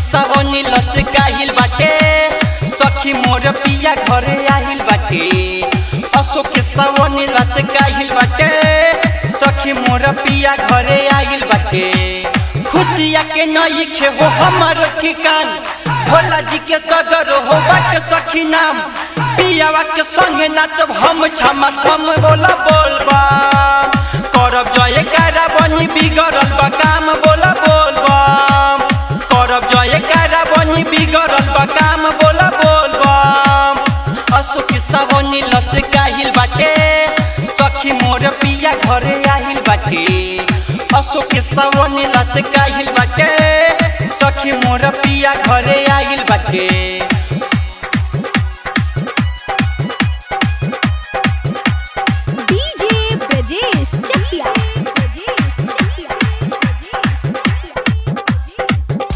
सावनी लचकाहिल बाटे सखी मोर पिया घरे आहिल बाटे अशोक के सावनी लचकाहिल बाटे सखी मोर पिया घरे आहिल बाटे खुशिया के नई खे हो हमर ठिकान भोला जी के सगर हो बाटे सखी नाम पियावा के संगे नाचब हम छमा छम बोला बोलबा करब जय कारा बनी बिगड़ल बा काम बोला बोलबा करब जय कारा बनी बिगड़ल बा काम बोला बोलबा अशोक सावनी लचकाहिल बाटे सखी मोर पिया घरे आहिल बाटे अशोक सावनी लचकाहिल बाटे सखी मोर पिया घरे आहिल बाटे डीजे ब्रजेश चकिया ब्रजेश चकिया ब्रजेश चकिया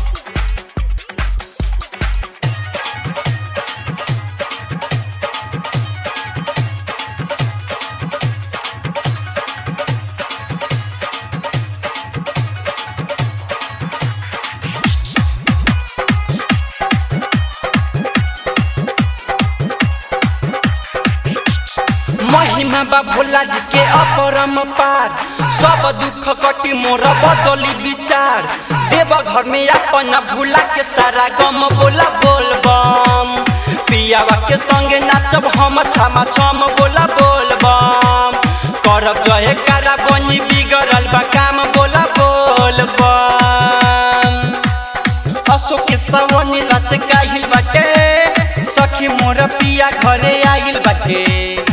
महिमा बा भोला जी के अपरम पार सब दुख कटी मोर बदली विचार देव घर में अपन भूला के सारा गम बोला बोलबम पियावा के संगे नाचब हम छामा छम बोला बोलबम करब जय कारा बनी बिगड़ल बा काम बोला बोलबम अशोक सवनी लचकाहिल बाटे सखी मोर पिया घरे आइल बाटे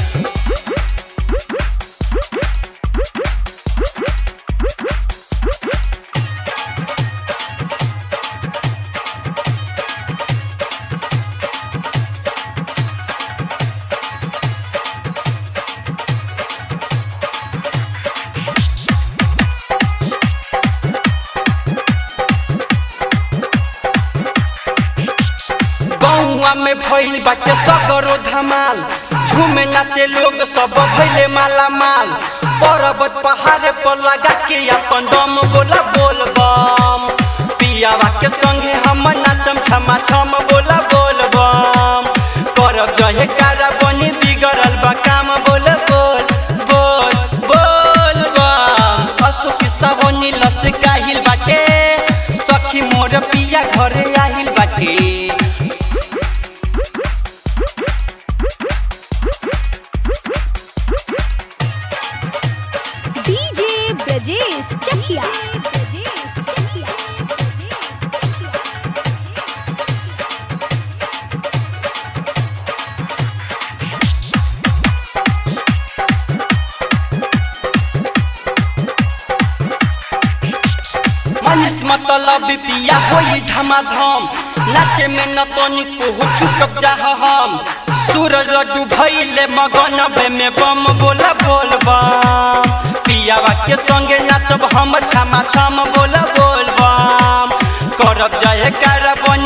गौआ में भइल बाटे सगरो धमाल झूमे नाचे लोग सब भइले माला माल पर्वत पहाड़ पर लगा के अपन दम बोला बोलबम पियावा के संगे हम नाचम छमा छम बोला बोलबम करब जहे कारा बनी बिगड़ल बा काम बोल बोल बोल बोल बम अशोक सावनी लचकाहिल बाटे सखी मोर पिया घरे आहिल बाटे डीजे ब्रजेश चकिया ब्रजेश चकिया ब्रजेश चकिया मनीष मतलब पिया होई धमाधम नाचे में न तनिको हो चुकब जा हम सूरज डूबैले मगन में बम बोला बोलबम पियावा के संगे नाचब हम छमा छम बोला बोलबम करब जय कर